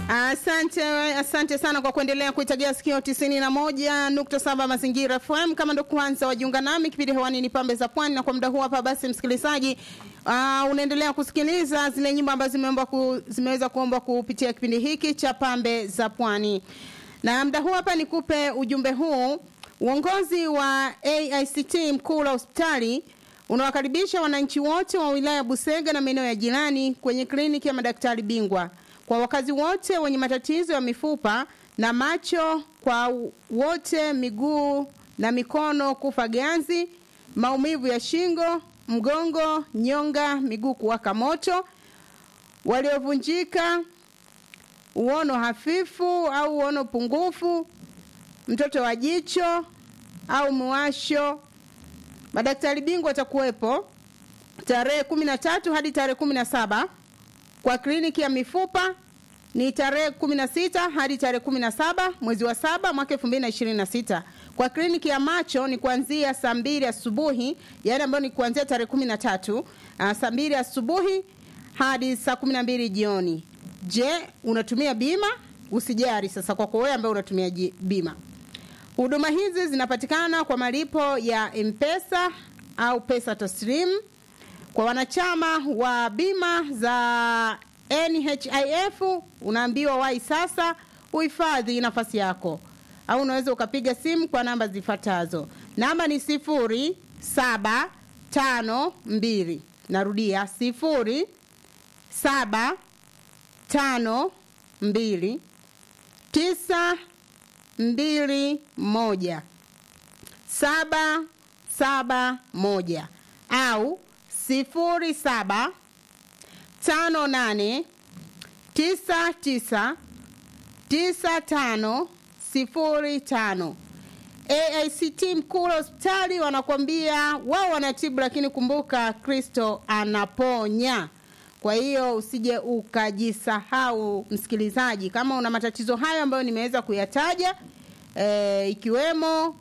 Asante, asante sana kwa kuendelea kuitagia sikio 91.7 Mazingira FM. Kama ndo kwanza wajiunga nami, kipindi hewani ni Pambe za Pwani, na kwa muda huu hapa basi, msikilizaji, uh, unaendelea kusikiliza zile nyimbo ambazo zimeomba ku, zimeweza kuomba kupitia kipindi hiki cha Pambe za Pwani, na muda huu hapa nikupe ujumbe huu. Uongozi wa AICT mkuu la hospitali unawakaribisha wananchi wote wa wilaya ya Busega na maeneo ya jirani kwenye kliniki ya madaktari bingwa kwa wakazi wote wenye matatizo ya mifupa na macho, kwa wote miguu na mikono kufa ganzi, maumivu ya shingo, mgongo, nyonga, miguu kuwaka moto, waliovunjika, uono hafifu au uono pungufu, mtoto wa jicho au mwasho. Madaktari bingwa watakuwepo tarehe kumi na tatu hadi tarehe kumi na saba kwa kliniki ya mifupa ni tarehe 16 hadi tarehe 17 mwezi wa saba mwaka 2026. Kwa kliniki ya macho ni kuanzia saa mbili asubuhi, yaani ambayo ni kuanzia tarehe 13 uh, saa mbili asubuhi hadi saa 12 jioni. Je, unatumia bima? Usijari sasa kwako wewe ambaye unatumia bima. Huduma hizi zinapatikana kwa malipo ya M-Pesa au pesa taslim kwa wanachama wa bima za NHIF unaambiwa wai sasa uhifadhi nafasi yako, au unaweza ukapiga simu kwa namba zifuatazo. Namba ni sifuri saba tano mbili, narudia sifuri saba tano mbili tisa mbili moja saba saba moja au sifuri saba tano nane tisa tisa tisa tano sifuri tano. AICT mkuu hospitali wanakwambia wao wanatibu, lakini kumbuka Kristo anaponya. Kwa hiyo usije ukajisahau, msikilizaji, kama una matatizo hayo ambayo nimeweza kuyataja e, ikiwemo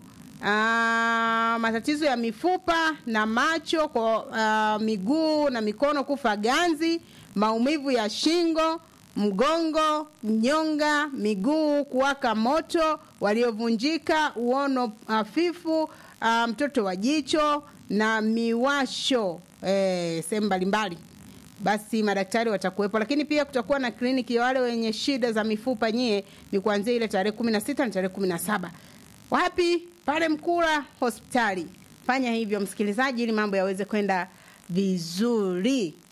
Aa, matatizo ya mifupa na macho kwa uh, miguu na mikono kufa ganzi, maumivu ya shingo, mgongo, nyonga, miguu kuwaka moto, waliovunjika, uono hafifu, uh, mtoto wa jicho na miwasho eh, sehemu mbalimbali, basi madaktari watakuwepo, lakini pia kutakuwa na kliniki ya wale wenye shida za mifupa. Nyie ni kuanzia ile tarehe kumi na sita na tarehe kumi na saba wapi? Pale Mkula hospitali. Fanya hivyo msikilizaji, ili mambo yaweze kwenda vizuri.